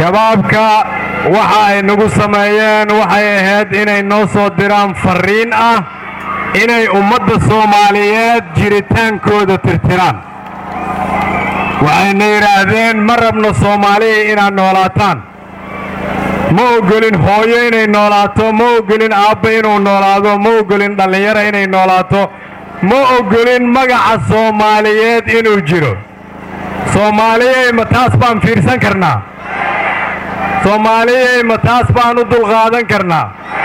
shabaabka waxa ay nagu sameeyeen waxay ahayd inay noo soo diraan farriin ah inay ummadda soomaaliyeed jiritaankooda tirtiraan waxayna yidhaahdeen ma rabno soomaaliya inaad noolaataan ma oggolin hooyo inay noolaato ma oggolin aabba inuu noolaado ma oggolin dhallinyaro inay noolaato ma oggolin magaca soomaaliyeed inuu jiro soomaaliyey ma taas baan fiirsan karnaa soomaaliyey ma taas baan u dulqaadan karnaa